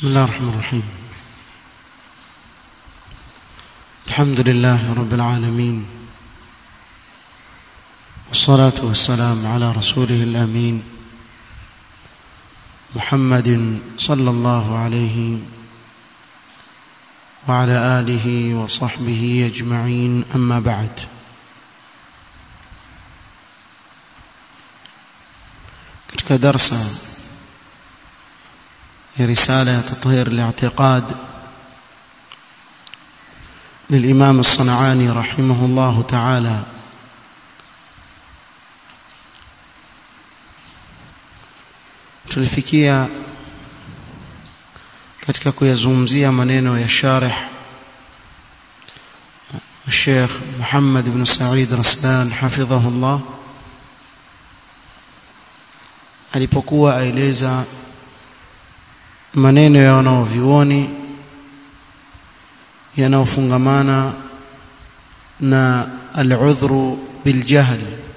بسم الله الرحمن الرحيم الحمد لله رب العالمين والصلاة والسلام على رسوله الأمين محمد صلى الله عليه وعلى آله وصحبه أجمعين أما بعد katika darsa ya risala ya tathhir al-i'tiqad للإمام الصنعاني رحمه الله تعالى tulifikia katika kuyazungumzia maneno ya sharih الشيخ محمد بن سعيد رسلان حفظه الله alipokuwa aeleza maneno ya wanaovioni yanayofungamana na al-udhru biljahl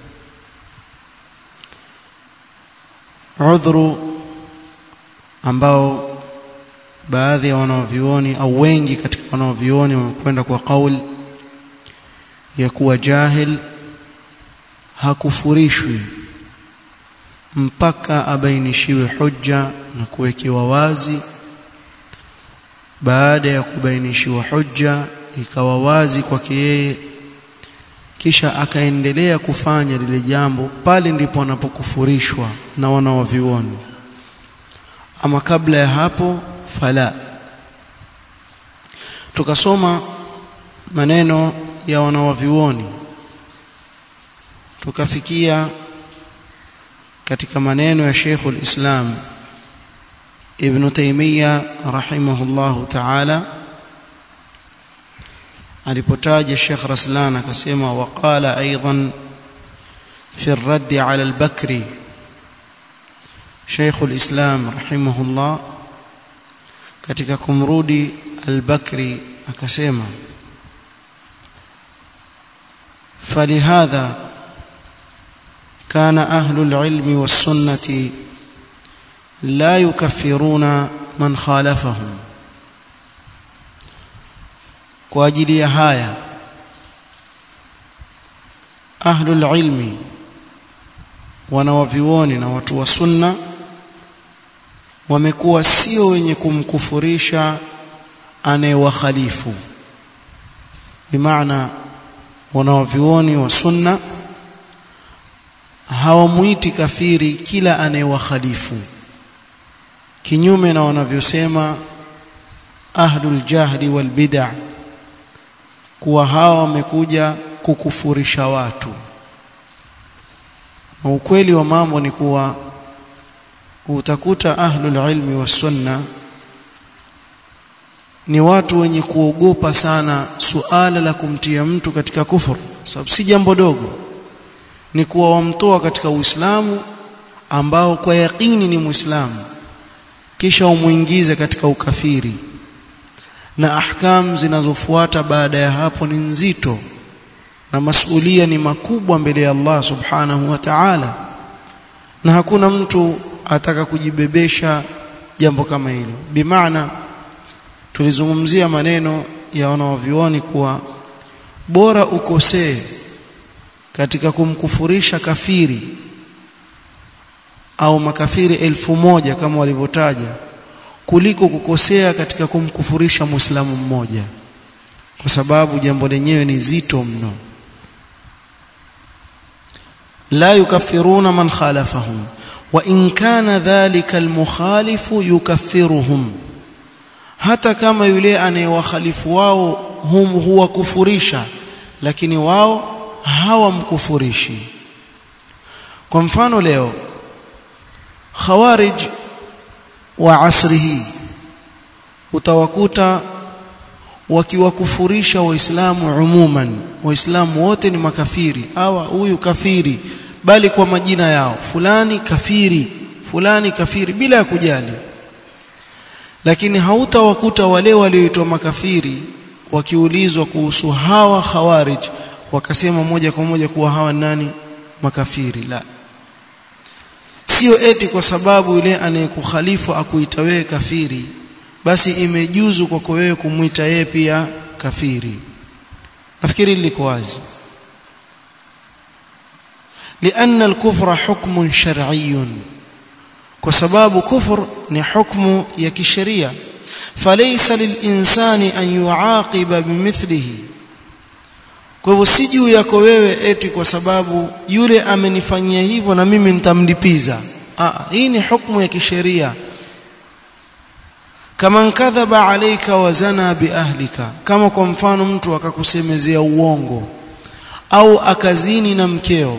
udhru ambao baadhi ya wanaovioni au wengi katika wanaovioni wamekwenda kwa kauli ya kuwa jahil hakufurishwi mpaka abainishiwe hujja na kuwekewa wazi baada ya kubainishiwa hujja ikawa wazi kwake yeye kisha akaendelea kufanya lile jambo pale ndipo anapokufurishwa na wanaovioni ama kabla ya hapo fala tukasoma maneno ya wanaovioni tukafikia katika maneno ya Sheikh al-Islam Ibn Taymiyyah rahimahullahu ta'ala alipotaja Sheikh Raslan akasema waqala aidan fi ar-radd 'ala al-Bakri Sheikh al-Islam rahimahullah katika kumrudi al-Bakri akasema فلهذا كان أهل العلم والسنة لا يكفرون من خالفهم kwa ajili ya haya ahlul ilmi wanawavioni na watu wa sunna wamekuwa sio wenye kumkufurisha anayewakhalifu bimaana wanawavioni wa sunna hawamuiti kafiri kila anayewakhalifu kinyume na wanavyosema ahlul jahli wal bid'ah kuwa hawa wamekuja kukufurisha watu na ukweli wa mambo ni kuwa utakuta ahlul ilmi was sunna ni watu wenye kuogopa sana suala la kumtia mtu katika kufuru sababu si jambo dogo ni kuwa wamtoa katika Uislamu ambao kwa yakini ni Muislamu kisha umuingize katika ukafiri na ahkam zinazofuata baada ya hapo ni nzito na masulia ni makubwa mbele ya Allah subhanahu wa ta'ala na hakuna mtu ataka kujibebesha jambo kama hilo bimaana tulizungumzia maneno ya wanaovioni kuwa bora ukosee katika kumkufurisha kafiri au makafiri elfu moja kama walivyotaja kuliko kukosea katika kumkufurisha muislamu mmoja kwa sababu jambo lenyewe ni zito mno la yukaffiruna man khalafahum wa in kana dhalika almukhalifu yukaffiruhum hata kama yule anayewakhalifu wao hum huwakufurisha lakini wao hawamkufurishi kwa mfano leo khawarij wa asri hii utawakuta wakiwakufurisha waislamu umuman waislamu wote ni makafiri hawa huyu kafiri bali kwa majina yao fulani kafiri fulani kafiri bila ya kujali lakini hautawakuta wale walioitwa makafiri wakiulizwa kuhusu hawa khawarij wakasema moja kwa moja kuwa hawa nani makafiri la sio eti kwa sababu yule anayekukhalifu akuita wewe kafiri basi imejuzu kwako wewe kumwita yeye pia kafiri nafikiri liko wazi لأن الكفر حكم شرعي وسباب كفر ni حكم ya kisheria فليس للإنسان أن يعاقب بمثله kwa hivyo si juu yako wewe eti kwa sababu yule amenifanyia hivyo na mimi nitamlipiza ah hii ni hukumu ya kisheria kama kadhaba alayka wa zana biahlika kama kwa mfano mtu akakusemezea uongo au akazini na mkeo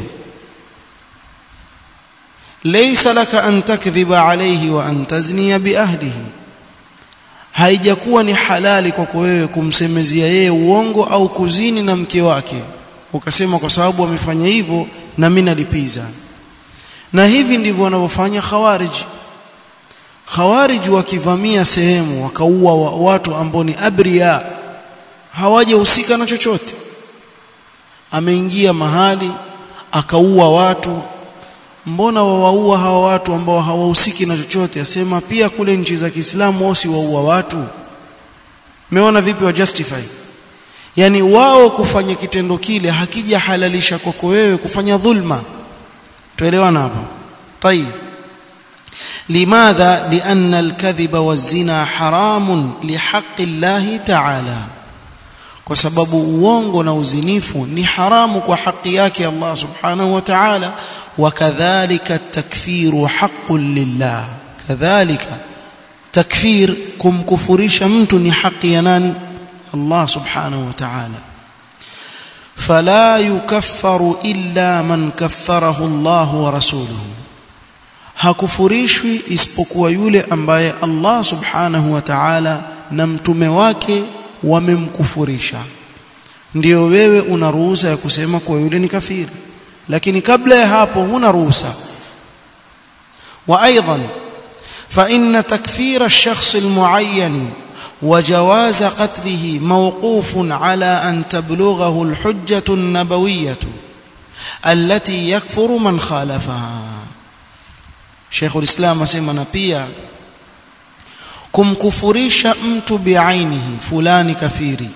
laysa laka an takdhiba alayhi wa an tazniya biahlihi haijakuwa ni halali kwako wewe kumsemezea yeye uongo au kuzini na mke wake ukasema kwa sababu amefanya hivyo na mimi nalipiza na hivi ndivyo wanavyofanya khawarij khawarij wakivamia sehemu wakaua wa watu ambao ni abria hawajahusika na chochote ameingia mahali akaua watu mbona wawaua hawa watu ambao hawahusiki na chochote asema pia kule nchi za Kiislamu wao si waua watu meona vipi wa justify yani wao kufanya kitendo kile hakija halalisha kwako wewe kufanya dhulma tuelewana hapo طيب لماذا لأن الكذب والزنا حرام لحق الله تعالى kwa sababu uongo na uzinifu ni haramu kwa haki yake Allah subhanahu wa ta'ala wakadhalika takfiru haqqun lillah kadhalika takfir kumkufurisha mtu ni haki ya nani Allah subhanahu wa ta'ala fala yukaffaru illa man kaffarahu Allah wa rasuluhu hakufurishwi isipokuwa yule ambaye Allah subhanahu wa ta'ala na mtume wake wamemkufurisha ndio wewe una ruhusa ya kusema kwa yule ni kafiri lakini kabla ya hapo huna ruhusa wa aidan fa inna takfir ash-shakhs al-mu'ayyan وجواز قتله موقوف على أن تبلغه الحجة النبوية التي يكفر من خالفها شيخ الإسلام أسمى pia kumkufurisha mtu biainihi fulani kafiri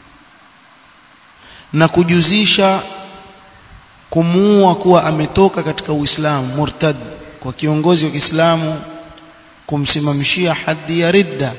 na kujuzisha kumuua kuwa ametoka katika Uislamu murtad kwa kiongozi wa Kiislamu kumsimamishia haddi ya ridda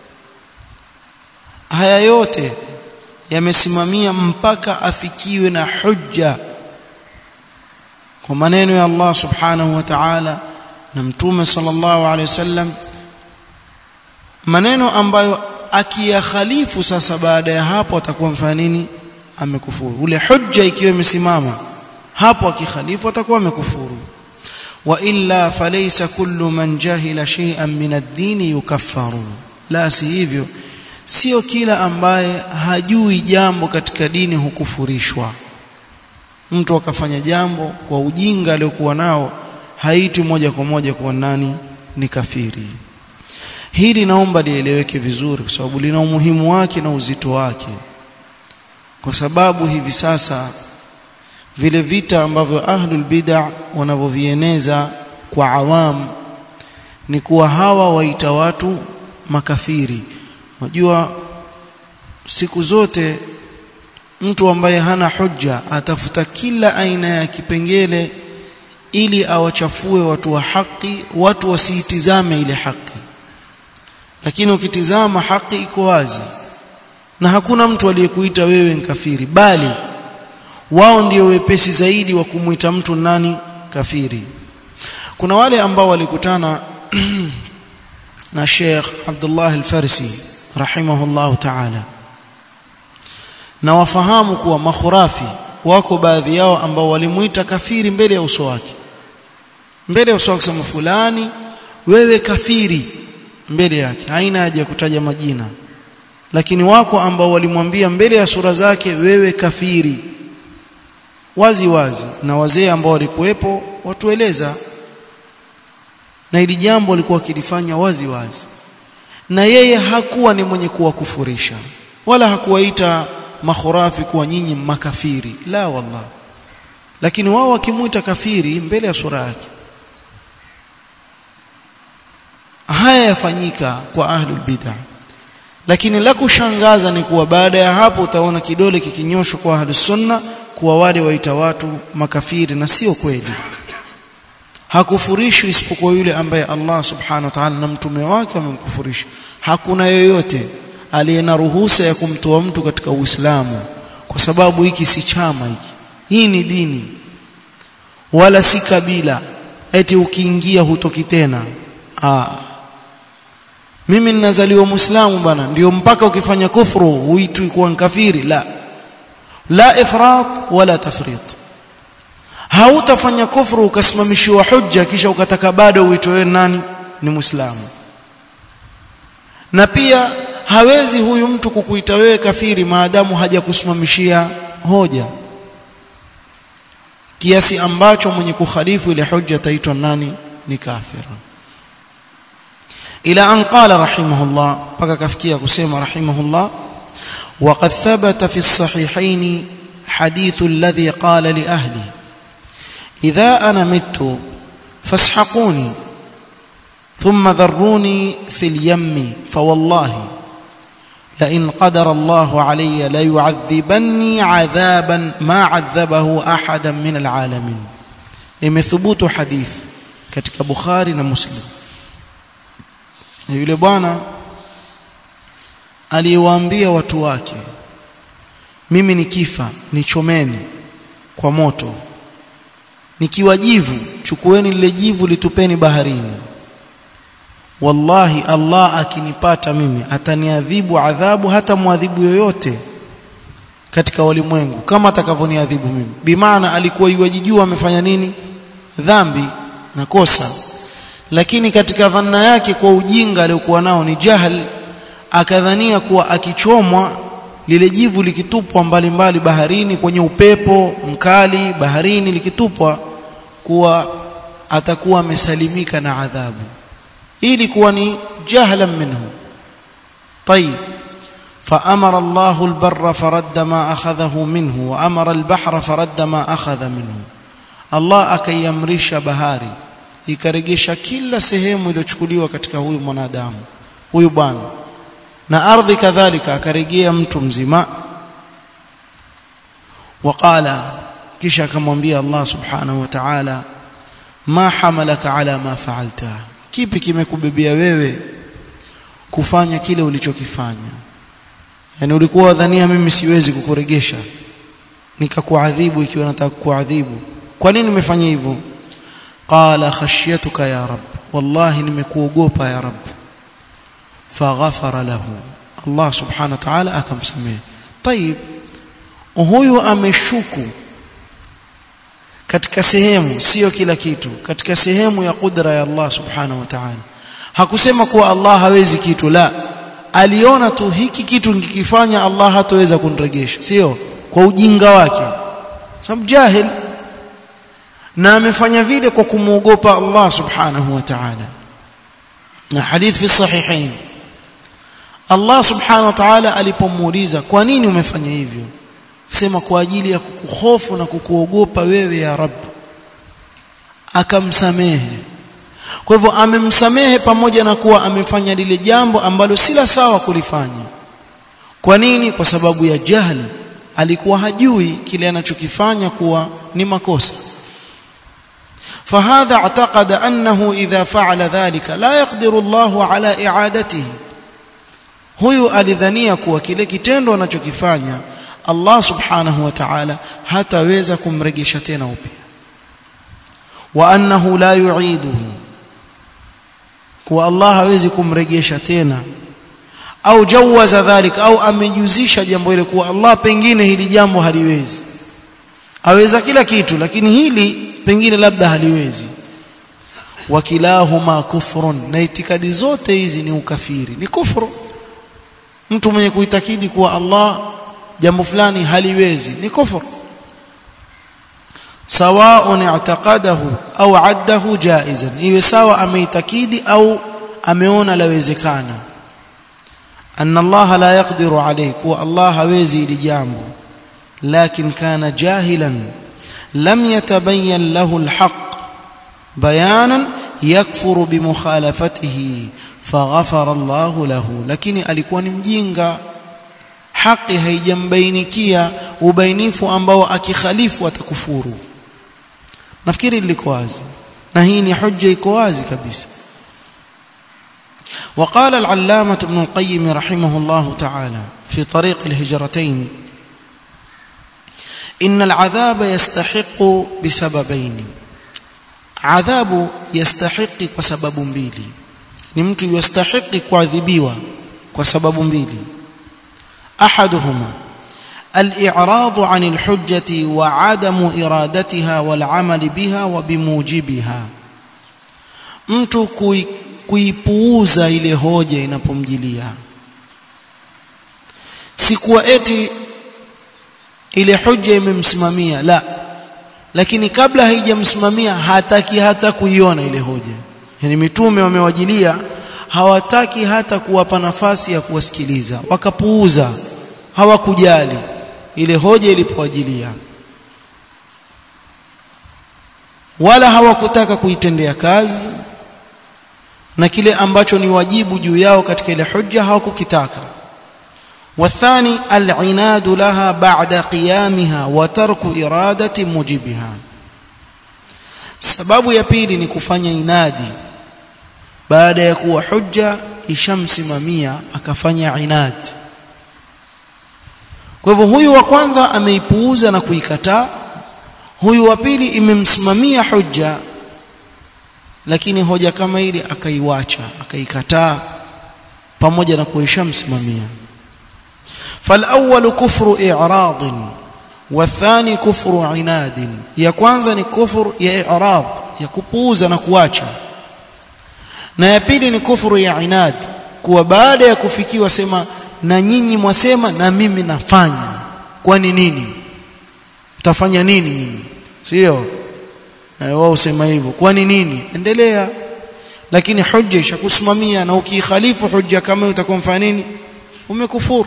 haya yote yamesimamia mpaka afikiwe na hujja kwa maneno ya Allah subhanahu wa ta'ala na mtume sallallahu alaihi wasallam maneno ambayo akiyakhalifu sasa baada ya hapo atakuwa mfanya nini amekufuru ule hujja ikiwa imesimama hapo akikhalifu atakuwa amekufuru wa illa falaysa kullu man jahila shay'an min ad-din yukaffaru la si hivyo sio kila ambaye hajui jambo katika dini hukufurishwa mtu akafanya jambo kwa ujinga aliyokuwa nao haiti moja kwa moja kwa nani ni kafiri hili naomba lieleweke vizuri kwa sababu lina umuhimu wake na uzito wake kwa sababu hivi sasa vile vita ambavyo ahlul bid'ah wanavyovieneza kwa awam ni kuwa hawa waita watu makafiri unajua siku zote mtu ambaye hana hujja atafuta kila aina ya kipengele ili awachafue watu wa haki watu wasiitizame ile haki lakini ukitizama haki iko wazi na hakuna mtu aliyekuita wewe kafiri bali wao ndio wepesi zaidi wa kumuita mtu nani kafiri kuna wale ambao walikutana na Sheikh Abdullah Al-Farsi rahimahullah ta'ala na wafahamu kuwa makhurafi wako baadhi yao ambao walimuita kafiri mbele ya uso wake mbele ya uso wake sema fulani wewe kafiri mbele yake haina haja ya kutaja majina lakini wako ambao walimwambia mbele ya sura zake wewe kafiri wazi wazi na wazee ambao walikuwepo watueleza na ili jambo walikuwa wakilifanya wazi wazi na yeye hakuwa ni mwenye kuwakufurisha wala hakuwaita makhurafi kuwa nyinyi makafiri la wallah lakini wao wakimuita kafiri mbele ya sura yake haya yafanyika kwa ahlul bid'ah lakini la kushangaza ni kuwa baada ya hapo utaona kidole kikinyoshwa kwa ahlus sunna kuwa wale waita watu makafiri na sio kweli hakufurishwi isipokuwa yule ambaye Allah subhanahu wa ta'ala na mtume wake wamemkufurisha hakuna yoyote aliye na ruhusa ya kumtoa mtu katika Uislamu kwa sababu hiki si chama hiki hii ni dini wala si kabila eti ukiingia hutoki tena ah mimi ninazaliwa muislamu bana ndio mpaka ukifanya kufuru huitwi kuwa kafiri la la ifrat wala tafrit hautafanya kufuru ukasimamishiwa hujja kisha ukataka bado uitwe wewe nani ni muislamu na pia hawezi huyu mtu kukuita wewe kafiri maadamu hajakusimamishia hoja kiasi ambacho mwenye kukhalifu ile hujja taitwa nani ni kafir ila an qala rahimahullah paka kafikia kusema rahimahullah وقد ثبت في الصحيحين حديث الذي قال لأهلي إذا أنا مت فاسحقوني ثم ذروني في اليم فوالله لئن قدر الله علي ليعذبني عذابا ما عذبه أحدا من العالمين imethubut hadith katika Bukhari na Muslim yule bwana aliwaambia watu wake mimi nikifa nichomeni kwa moto nikiwa jivu chukueni lile jivu litupeni baharini wallahi Allah akinipata mimi ataniadhibu adhabu hata muadhibu yoyote katika walimwengu kama atakavyoniadhibu mimi bimaana alikuwa yuwajijua amefanya nini dhambi na kosa lakini katika dhanna yake kwa ujinga aliokuwa nao ni jahal akadhania kuwa akichomwa lile jivu likitupwa mbalimbali baharini kwenye upepo mkali baharini likitupwa kuwa atakuwa amesalimika na adhabu ili kuwa ni jahlan minhu طيب فأمر الله البر فرد ما أخذه منه وأمر البحر فرد ما أخذ منه الله akaiamrisha bahari ikaregesha kila sehemu iliyochukuliwa katika huyu mwanadamu huyu bwana na ardhi kadhalika akarejea mtu mzima waqala kisha akamwambia Allah subhanahu wa ta'ala ma hamalaka ala ma fa'alta kipi kimekubebea wewe kufanya kile ulichokifanya yani ulikuwa wadhania mimi siwezi kukuregesha nikakuadhibu ikiwa nataka kuadhibu kwa nini nimefanya hivyo qala khashyatuka ya rab wallahi nimekuogopa ya rab faghafara lahu Allah subhanahu wa ta'ala akamsamehe طيب huyu ameshuku katika sehemu sio kila kitu katika sehemu ya kudra ya Allah subhanahu wa ta'ala hakusema kuwa Allah hawezi kitu la aliona tu hiki kitu nikikifanya Allah hataweza kuniregesha sio kwa ujinga wake sababu jahil na amefanya vile kwa kumwogopa Allah subhanahu wa ta'ala na hadith fi sahihain Allah subhanahu wa ta'ala alipomuuliza kwa nini umefanya hivyo akasema kwa ajili ya kukuhofu na kukuogopa wewe ya Rabb akamsamehe kwa hivyo amemsamehe pamoja na kuwa amefanya lile jambo ambalo si la sawa kulifanya kwa nini kwa sababu ya jahili alikuwa hajui kile anachokifanya kuwa ni makosa فهذا اعتقد أنه إذا فعل ذلك لا يقدر الله على إعادته huyu alidhania kuwa kile kitendo anachokifanya Allah subhanahu wa ta'ala hataweza kumregesha tena upya wa annahu la yu'iduhu kuwa Allah hawezi kumregesha tena au jawaza dhalik au amejuzisha jambo hilo kuwa Allah pengine hili jambo haliwezi aweza kila kitu lakini hili pengine labda haliwezi wakilahuma kufrun na itikadi zote hizi ni ukafiri ni kufuru mtu mwenye kuitakidi kuwa Allah jambo fulani haliwezi ni kufuru sawaun i'taqadahu au addahu jaizan iwe sawa ameitakidi au ameona lawezekana anna Allah la yaqdiru alayhi kuwa Allah hawezi ili jambo lakin kana jahilan lam yatabayyan lahu alhaq bayanan yakfuru bimukhalafatihi faghafara Allahu lahu lakini alikuwa ni mjinga haki haijambainikia ubainifu ambao akikhalifu atakufuru nafikiri liko wazi na hii ni hujja iko wazi kabisa وقال العلامة ابن القيم رحمه الله تعالى في طريق الهجرتين إن العذاب يستحق بسببين عذاب يستحق بسبب mbili ni mtu yastahiki kuadhibiwa kwa sababu mbili احدهما الاعراض عن الحجه وعدم ارادتها والعمل بها وبموجبها mtu kuipuuza ile hoja inapomjilia sikuwa eti ile hoja imemsimamia la lakini kabla haijamsimamia hataki hata kuiona ile hoja yani mitume wamewajilia hawataki hata kuwapa nafasi ya kuwasikiliza wakapuuza hawakujali ile hoja ilipowajilia wala hawakutaka kuitendea kazi na kile ambacho ni wajibu juu yao katika ile hujja hawakukitaka والثاني العناد لها بعد قيامها وترك إرادة موجبها sababu ya pili ni kufanya inadi baada ya kuwa hujja ishamsimamia akafanya inadi kwa hivyo huyu wa kwanza ameipuuza na kuikataa huyu wa pili imemsimamia hujja lakini hoja kama ile akaiwacha akaikataa pamoja na kuishamsimamia فالاول كفر اعراض والثاني كفر عناد ya kwanza ni kufur ya i'rad ya kupuuza na kuacha na ya pili ni kufuru ya inad kuwa baada ya kufikiwa sema na nyinyi mwasema na mimi nafanya kwani nini mtafanya nini nyinyi sio wao usema hivyo kwani nini endelea lakini hujja ishakusimamia na ukikhalifu hujja kama utakuwa mfanya nini umekufuru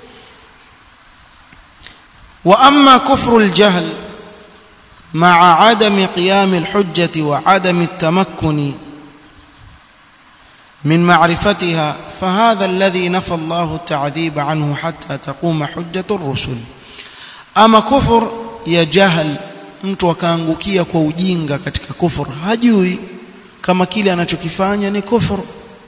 واما كفر الجهل مع عدم قيام الحجه وعدم التمكن من معرفتها فهذا الذي نفى الله التعذيب عنه حتى تقوم حجه الرسل اما كفر يا جهل mtu akaangukia kwa ujinga katika kufur hajui kama kile anachokifanya ni kufur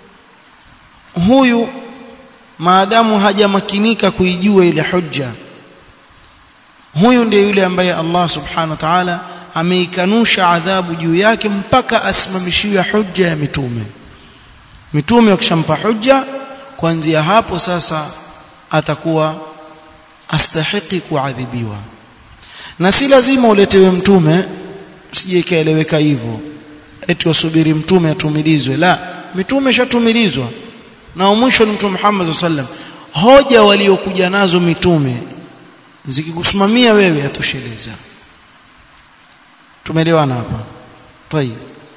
huyu maadamu hajamakinika kuijua ile hujja huyu ndiye yule ambaye Allah subhanahu wa ta'ala ameikanusha adhabu juu yake mpaka asimamishiwe hujja ya mitume mitume wakishampa hujja kuanzia hapo sasa atakuwa astahiki kuadhibiwa na si lazima uletewe mtume sije ikaeleweka hivyo eti wasubiri mtume atumilizwe la mitume shatumilizwa na mwisho ni mtume Muhammad sallam hoja waliokuja nazo mitume zikikusimamia wewe atosheleza tumeelewana hapa tayeb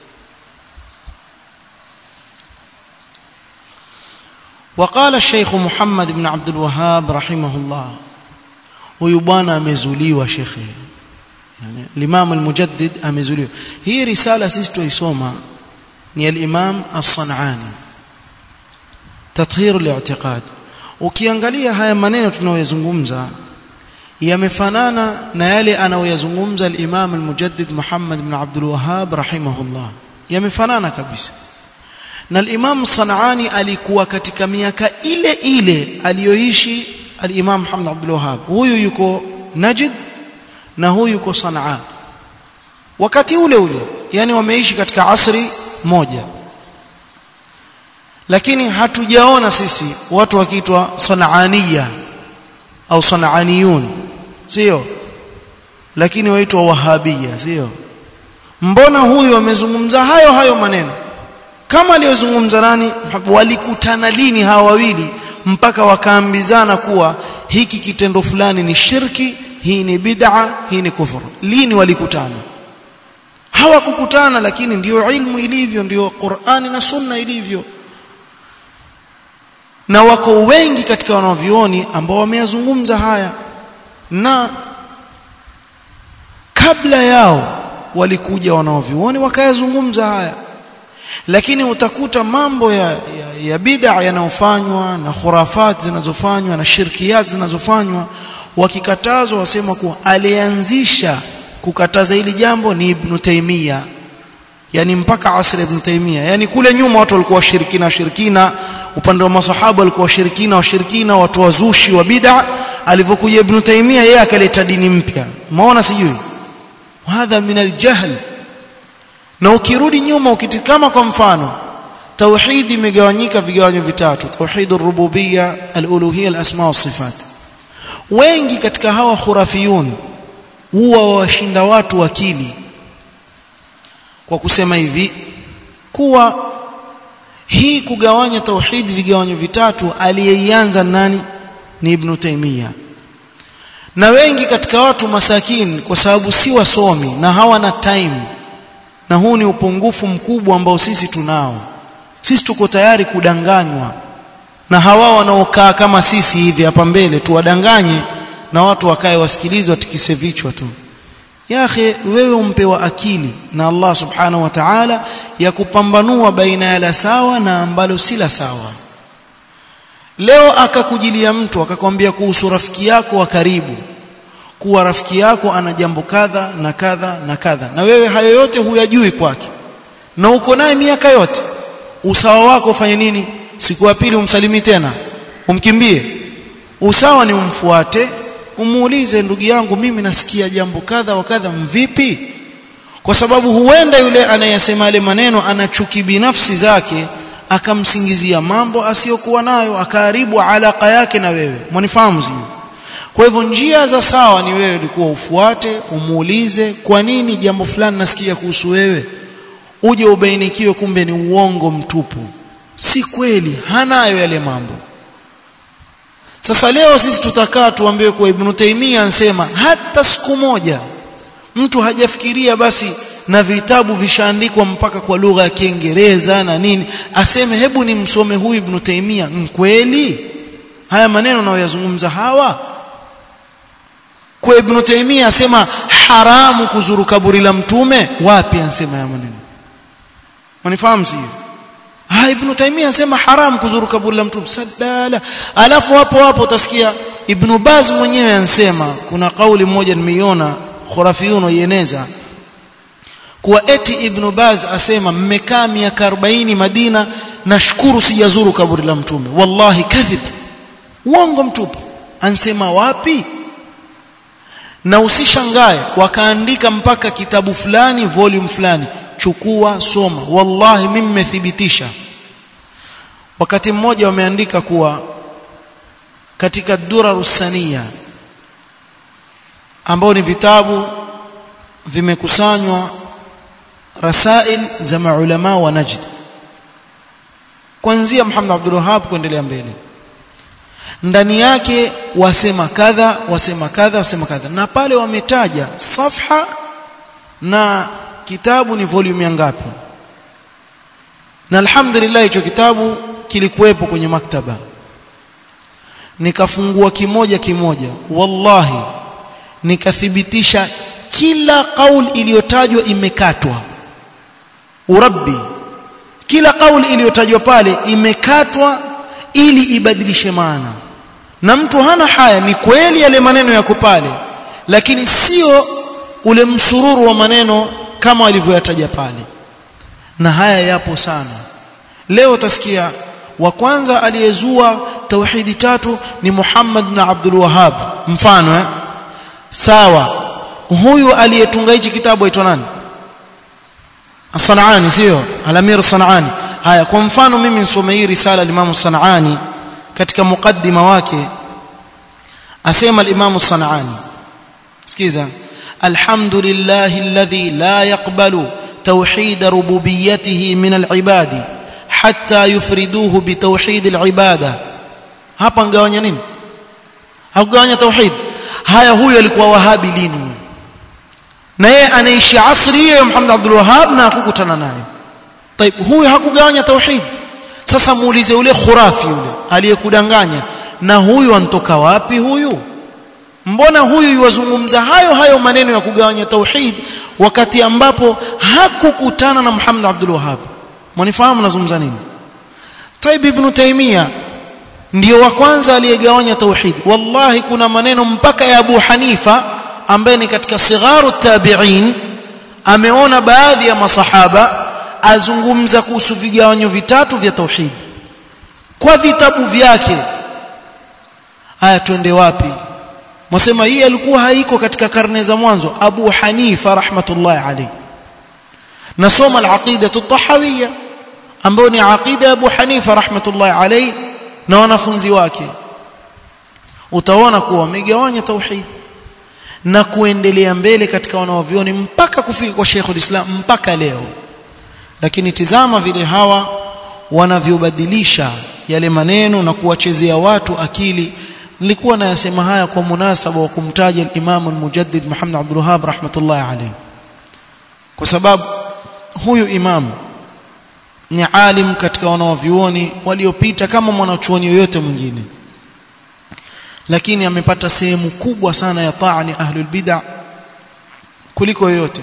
وقال الشيخ محمد بن عبد الوهاب رحمه الله huyu bwana amezuliwa shekhe yani al-Imam al-Mujaddid amezuliwa hii risala sisi tuisoma ni al-Imam as-San'ani tathhir al-i'tiqad ukiangalia haya maneno tunayozungumza yamefanana na yale anayoyazungumza al-Imam al-Mujaddid Muhammad ibn Abdul Wahhab rahimahullah yamefanana kabisa na al-Imam Sanani alikuwa katika miaka ile ile aliyoishi al-Imam Muhammad Abdul Wahhab huyu yuko Najd na huyu yuko Sanaa wakati ule ule yani wameishi katika asri moja lakini hatujaona sisi watu wakiitwa Sanaaniya au Sanaaniyun sio lakini waitwa Wahabia sio mbona huyu amezungumza hayo hayo maneno kama aliyozungumza nani walikutana lini hawa wawili mpaka wakaambizana kuwa hiki kitendo fulani ni shirki hii ni bid'a hii ni kufuru lini walikutana hawakukutana lakini ndiyo ilmu ilivyo ndiyo Qur'ani na Sunna ilivyo na wako wengi katika wanavyuoni ambao wameyazungumza haya na kabla yao walikuja wanavyuoni wakayazungumza haya lakini utakuta mambo ya, ya, ya bid'a yanayofanywa na khurafat zinazofanywa na shirkiyat zinazofanywa wakikatazwa wasema kuwa alianzisha kukataza hili jambo ni Ibn Taymiyyah yani mpaka asri Ibn Taymiyyah yani kule nyuma watu walikuwa washirikina washirikina upande wa masahaba walikuwa washirikina washirikina watu wazushi wa bid'a alivyokuja Ibn Taymiyyah yeye akaleta dini mpya maona sijui hadha min aljahl na ukirudi nyuma ukitikama kwa mfano tauhid imegawanyika vigawanyo vitatu tauhid ar-rububiyya al-uluhiyya al-asma wa sifat wengi katika hawa khurafiyun huwa washinda watu akili kwa kusema hivi kuwa hii kugawanya tauhid vigawanyo vitatu aliyeianza nani ni ibn Taymiyyah na wengi katika watu masakin kwa sababu si wasomi na hawana time na huu ni upungufu mkubwa ambao sisi tunao sisi tuko tayari kudanganywa na hawa wanaokaa kama sisi hivi hapa mbele tuwadanganye na watu wakae wasikilize watikise vichwa tu ya akhi wewe umpewa akili na Allah subhanahu wa ta'ala ya kupambanua baina ya la sawa na ambalo si la sawa leo akakujilia mtu akakwambia kuhusu rafiki yako wa karibu kuwa rafiki yako ana jambo kadha na kadha na kadha na wewe hayo yote huyajui kwake na uko naye miaka yote usawa wako ufanye nini siku ya pili umsalimi tena umkimbie usawa ni umfuate umuulize ndugu yangu mimi nasikia jambo kadha wa kadha mvipi kwa sababu huenda yule anayesema yale maneno ana chuki binafsi zake akamsingizia mambo asiyokuwa nayo akaharibu alaka yake na wewe mwanifahamu sio kwa hivyo njia za sawa ni wewe ulikuwa ufuate umuulize kwa nini jambo fulani nasikia kuhusu wewe uje ubainikiwe kumbe ni uongo mtupu si kweli hanayo yale mambo sasa leo sisi tutakaa tuambiwe kwa Ibn Taymiyyah ansema hata siku moja mtu hajafikiria basi na vitabu vishaandikwa mpaka kwa lugha ya Kiingereza na nini aseme hebu nimsome huyu Ibn Taymiyyah kweli haya maneno nayoyazungumza hawa kwa Ibn Taymiyyah asema haramu kuzuru kaburi la mtume wapi ansema haya maneno Manifahamu sio Ah Ibn Taymiyyah anasema haram kuzuru kaburi la Mtume sadala. Alafu hapo hapo utasikia Ibn Baz mwenyewe ansema kuna kauli moja nimeiona khurafiyun waieneza kuwa eti Ibn Baz asema mmekaa miaka 40 Madina nashukuru sijazuru kaburi la Mtume. Wallahi kadhib. Uongo mtupu. Ansema wapi? Na usishangae wakaandika mpaka kitabu fulani volume fulani chukua soma wallahi mimi nimethibitisha wakati mmoja wameandika kuwa katika durarusania ambao ni vitabu vimekusanywa rasail za maulama wa Najd kuanzia Muhammad Abdul Wahhab kuendelea mbele ndani yake wasema kadha wasema kadha wasema kadha na pale wametaja safha na kitabu ni volume ngapi na alhamdulillah hicho kitabu kilikuwepo kwenye maktaba nikafungua kimoja kimoja wallahi nikathibitisha kila kauli iliyotajwa imekatwa urabbi kila kauli iliyotajwa pale imekatwa ili ibadilishe maana na mtu hana haya ni kweli yale maneno yako pale lakini sio ule msururu wa maneno kama walivyoyataja pale na haya yapo sana leo utasikia wa kwanza aliyezua tauhidi tatu ni Muhammad na Abdul Wahhab mfano eh? sawa huyu aliyetunga hichi kitabu aitwa nani As-Sanani sio Al-Amir Sanani haya kwa mfano mimi nisome hii risala al-Imam Sanani katika mukaddima wake asema al-Imam Sanani sikiza الحمد لله الذي لا يقبل توحيد ربوبيته من العباد حتى يفردوه بتوحيد العباده hapa ngawanya nini hakugawanya tauhid haya huyo alikuwa wahabi lini na yeye anaishi asri hiyo Muhammad Abdul Wahhab na hakukutana naye طيب huyo hakugawanya tauhid sasa muulize ule khurafi yule aliyekudanganya na huyu antoka wapi huyu mbona huyu yuwazungumza hayo hayo maneno ya kugawanya tauhid wakati ambapo hakukutana na Muhammad Abdul Wahhab mwanifahamu nazungumza nini Taib ibn Taymiyyah ndio wa kwanza aliyegawanya tauhid wallahi kuna maneno mpaka ya Abu Hanifa ambaye ni katika sigharu tabi'in ameona baadhi ya masahaba azungumza kuhusu vigawanyo vitatu vya tauhid kwa vitabu vyake haya twende wapi mwasema hii alikuwa haiko katika karne za mwanzo Abu Hanifa rahmatullahi alayhi nasoma al-aqida at-tahawiyya ambayo ni aqida Abu Hanifa rahmatullahi alayhi na wanafunzi wake utaona kuwa wamegawanya tauhid na kuendelea mbele katika wanaovioni mpaka kufika kwa Sheikhul Islam mpaka leo lakini tizama vile hawa wanavyobadilisha yale maneno na kuwachezea watu akili nilikuwa nayasema haya kwa munasaba wa kumtaja al-Imam al-Mujaddid Muhammad Abdul Wahhab rahmatullahi alayhi kwa sababu huyu imam ni alim katika wanaovioni waliopita kama mwanachuoni yoyote mwingine lakini amepata sehemu kubwa sana ya taa ni ahlul bid'ah kuliko yoyote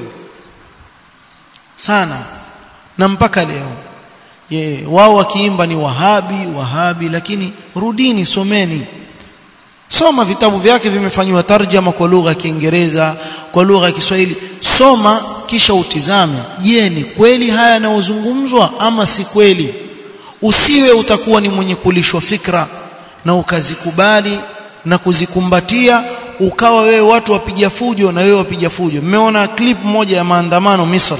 sana na mpaka leo ye wao wakiimba ni wahabi wahabi lakini rudini someni soma vitabu vyake vimefanywa tarjama kwa lugha ya Kiingereza kwa lugha ya Kiswahili soma kisha utizame je ni kweli haya yanayozungumzwa ama si kweli usiwe utakuwa ni mwenye kulishwa fikra na ukazikubali na kuzikumbatia ukawa wewe watu wapiga fujo na wewe wapiga fujo mmeona clip moja ya maandamano Misri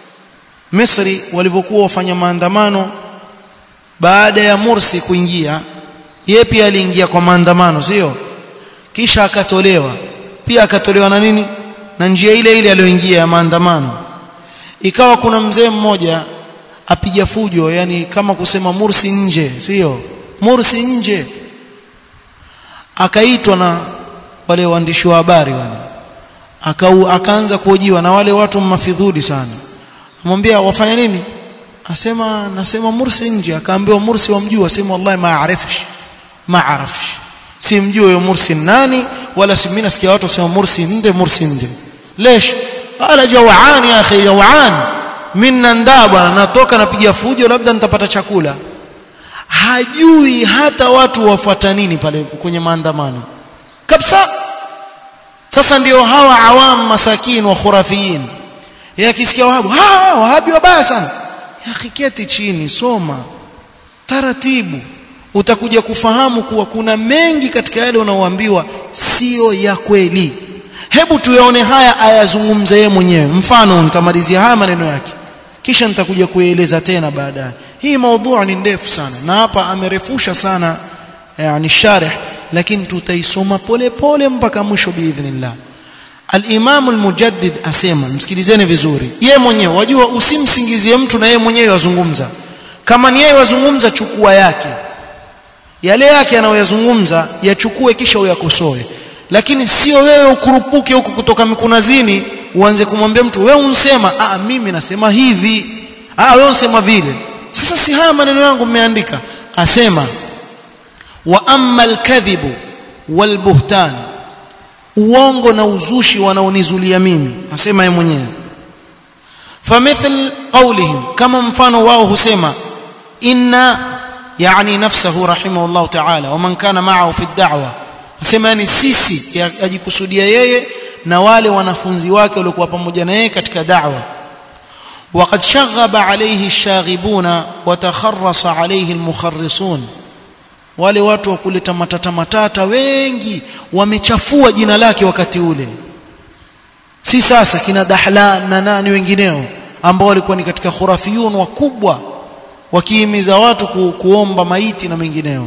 Misri walivyokuwa wafanya maandamano baada ya Mursi kuingia yeye pia aliingia kwa maandamano sio kisha akatolewa pia akatolewa na nini na njia ile ile aliyoingia ya maandamano ikawa kuna mzee mmoja apiga fujo yani kama kusema Mursi nje sio Mursi nje akaitwa na wale waandishi wa habari wale akau akaanza kuhojiwa na wale watu mafidhuli sana amwambia wafanya nini asema nasema Mursi nje akaambiwa Mursi wamjua asema wallahi maarifish maarifish simjui huyo Mursi nani wala si mimi nasikia watu wasema Mursi nde Mursi nde lesh qala jawaan ya akhi jawaan minna ndaa bwana natoka napiga fujo labda nitapata chakula hajui hata watu wafuata nini pale kwenye maandamano kabisa sasa ndio hawa awam masakin wa khurafiyin yakisikia wahabu ha wahabi wabaya sana yakiketi chini soma taratibu utakuja kufahamu kuwa kuna mengi katika yale unaoambiwa sio ya kweli hebu tuyaone haya ayazungumza yeye mwenyewe mfano nitamalizia haya maneno yake kisha nitakuja kueleza tena baadaye hii maudhui ni ndefu sana na hapa amerefusha sana yani sharh lakini tutaisoma pole pole mpaka mwisho biidhnillah al-Imam al-Mujaddid asema msikilizeni vizuri yeye mwenyewe wajua usimsingizie mtu na yeye mwenyewe wazungumza kama ni yeye wazungumza chukua yake yale yake anayoyazungumza yachukue kisha uyakosoe lakini sio wewe ukurupuke huko kutoka mikunazini uanze kumwambia mtu wewe unsema ah mimi nasema hivi ah wewe unsema vile sasa si haya maneno yangu mmeandika asema wa amma alkadhibu walbuhtan uongo na uzushi wanaonizulia mimi asema yeye mwenyewe famithl qawlihim kama mfano wao husema inna yani nafsahu rahimahullah ta'ala wa man kana ma'ahu fi ad-da'wa asema yani sisi ajikusudia yeye na wale wanafunzi wake waliokuwa pamoja na yeye katika da'wa وقد شغب عليه الشاغبون وتخرص عليه المخرصون wale watu wa kuleta matata matata wengi wamechafua jina lake wakati ule si sasa kina Dahlan na nani wengineo ambao walikuwa ni katika khurafiyun wakubwa wakihimiza watu ku, kuomba maiti na mengineo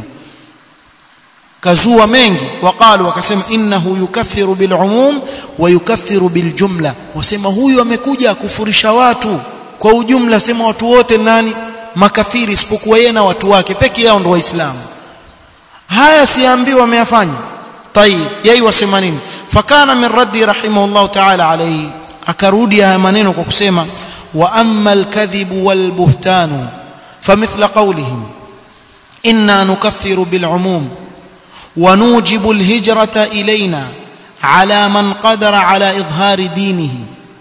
kazua mengi waqalu wakasema innahu yukaffiru bilumum wa yukaffiru biljumla wasema huyu amekuja kufurisha watu kwa ujumla sema watu wote nani makafiri isipokuwa yeye na watu wake peke yao ndio waislamu haya siambiwa wameyafanya tayib yeye wasema nini fakana min raddi rahimahullah ta'ala alayhi akarudi haya maneno kwa kusema wa amma alkadhibu walbuhtanu famithla qawlihim inna nukaffiru bilumum ونوجب الهجرة إلينا على من قدر على إظهار دينه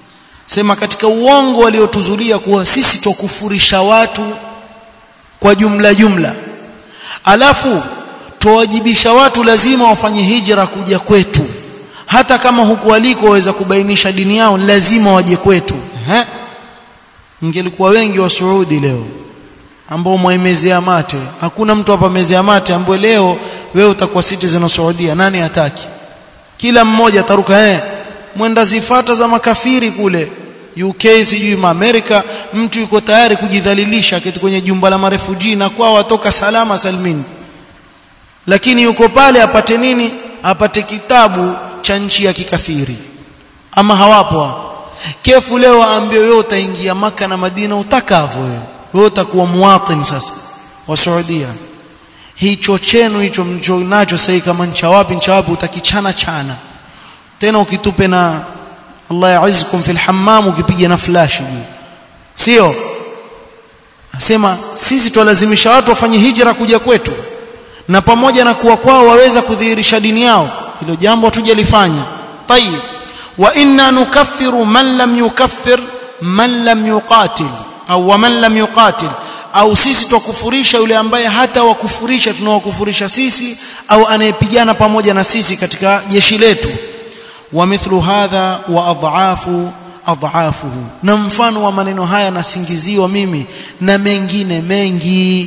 sema katika uongo waliotuzulia kuwa sisi tukufurisha watu kwa jumla jumla alafu tuwajibisha watu lazima wafanye hijra kuja kwetu hata kama huku waliko waweza kubainisha dini yao lazima waje kwetu eh ingelikuwa wengi wa Saudi leo ambao mwaimezea mate hakuna mtu hapa mezea mate ambaye leo wewe utakuwa citizen wa Saudia nani hataki kila mmoja ataruka eh mwenda zifata za makafiri kule UK sijui Amerika mtu yuko tayari kujidhalilisha kitu kwenye jumba la marefuji na kwao watoka salama salmini lakini yuko pale apate nini apate kitabu cha nchi ya kikafiri ama hawapo kefu leo aambie wewe utaingia maka na Madina utakavyo wewe wewe utakuwa muwatin sasa wa Saudia hicho chenu hicho mcho nacho sasa kama ncha wapi ncha wapi utakichana chana tena ukitupe na Allah yaizkum fil hammam ukipiga na flash juu sio asema sisi twalazimisha watu wafanye hijra kuja kwetu na pamoja na kuwa kwao waweza kudhihirisha dini yao hilo jambo hatujalifanya tayib wa inna nukaffiru man lam yukaffir man lam yuqatil au man lam yuqatil au sisi twakufurisha yule ambaye hata wakufurisha tunawakufurisha sisi au anayepigana pamoja na sisi katika jeshi letu wa mithlu hadha wa adhafu adhafuhu na mfano wa maneno haya nasingiziwa mimi na mengine mengi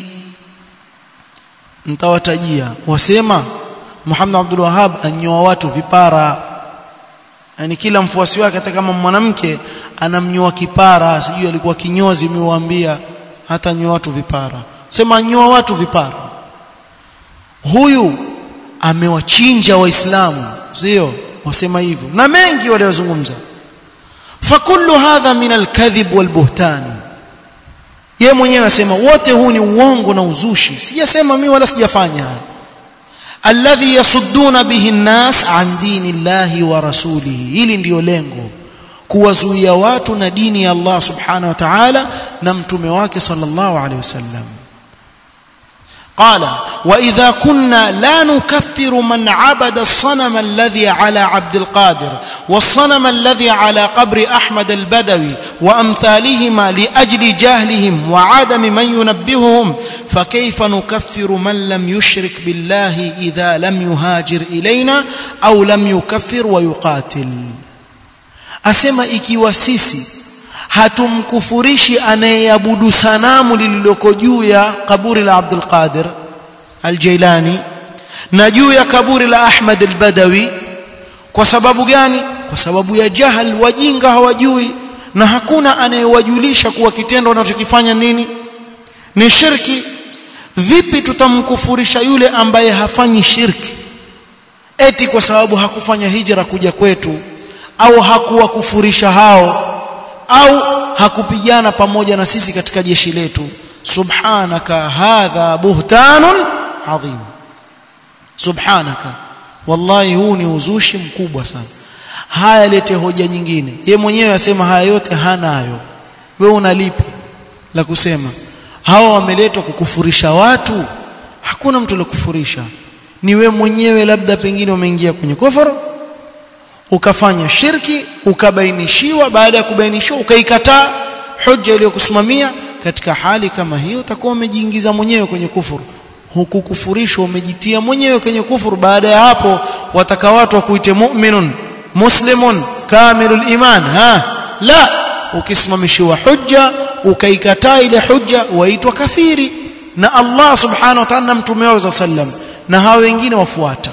nitawatajia wasema Muhammad Abdul Wahhab anyoa watu vipara yani kila mfuasi wake hata kama mwanamke anamnyoa kipara sijui alikuwa kinyozi miwaambia hata nyoa watu vipara sema nyoa watu vipara huyu amewachinja waislamu sio wasema hivyo na mengi waliozungumza fakullu hadha min alkadhib walbuhtan yeye mwenyewe anasema wote huu ni uongo na uzushi sijasema mimi wala sijafanya alladhi yasudduna bihi an-nas an dinillahi wa rasulihi hili ndiyo lengo kuwazuia watu na dini ya Allah subhanahu wa ta'ala na mtume wake sallallahu alayhi wasallam قال واذا كنا لا نكفر من عبد الصنم الذي على عبد القادر والصنم الذي على قبر احمد البدوي وامثالهما لاجل جهلهم وعدم من ينبههم فكيف نكفر من لم يشرك بالله اذا لم يهاجر الينا او لم يكفر ويقاتل asema ikiwa sisi hatumkufurishi anayeabudu sanamu lililoko juu ya kaburi la Abdul Qadir Al-Jailani na juu ya kaburi la Ahmad Al-Badawi kwa sababu gani kwa sababu ya jahal wajinga hawajui na hakuna anayewajulisha kuwa kitendo wanachokifanya nini ni shirki vipi tutamkufurisha yule ambaye hafanyi shirki eti kwa sababu hakufanya hijra kuja kwetu au hakuwakufurisha hao au hakupigana pamoja na sisi katika jeshi letu subhanaka hadha buhtanun adhim subhanaka wallahi huu ni uzushi mkubwa sana haya lete hoja nyingine ye mwenyewe asema haya yote hanayo wewe unalipi la kusema hawa wameletwa kukufurisha watu hakuna mtu kufurisha ni we mwenyewe labda pengine umeingia kwenye kufuru ukafanya shirki ukabainishiwa baada ya kubainishiwa ukaikataa hoja iliyokusimamia katika hali kama hiyo utakuwa umejiingiza mwenyewe kwenye kufuru hukukufurishwa umejitia mwenyewe kwenye kufuru baada ya hapo wataka watu wakuite mu'minun muslimun kamilul iman ha la ukisimamishiwa hujja ukaikataa ile hujja waitwa kafiri na Allah subhanahu wa ta'ala mtume wake sallam na hao wengine wafuata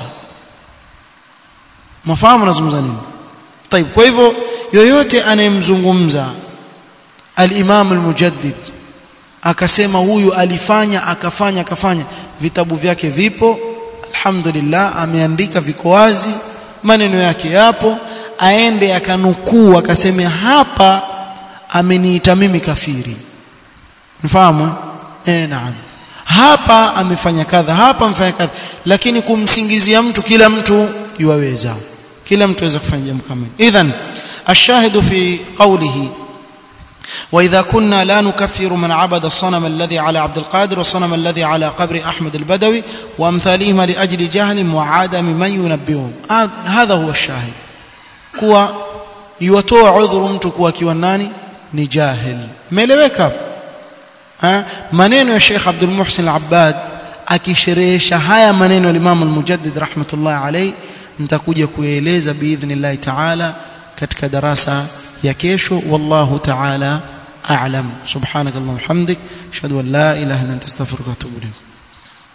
mafahamu nazungumza nini طيب kwa hivyo yoyote anayemzungumza al-Imam al-Mujaddid akasema huyu alifanya akafanya akafanya vitabu vyake vipo alhamdulillah ameandika viko wazi maneno yake yapo aende akanukuu akaseme hapa ameniita mimi kafiri mfahamu eh naam hapa amefanya kadha hapa amefanya kadha lakini kumsingizia mtu kila mtu yuwaweza kila mtu aweza kufanya jambo kama idhan الشاهد في قوله وإذا كنا لا نكفر من عبد الصنم الذي على عبد القادر والصنم الذي على قبر أحمد البدوي وأمثالهما لأجل جهل وعدم من ينبههم هذا هو الشاهد كوا iwatoa udhuru mtu kuwa akiwa nani ni jahil meeleweka maneno ya Sheikh Abdul Muhsin Al-Abbad akisherehesha haya maneno ya Imam Al-Mujaddid rahmatullah alayhi nitakuja kueleza biidhnillah ta'ala katika darasa ya kesho wallahu ta'ala a'lam subhanakallahumma hamdik ashhadu an la ilaha illa anta astaghfiruka wa atubu ilayk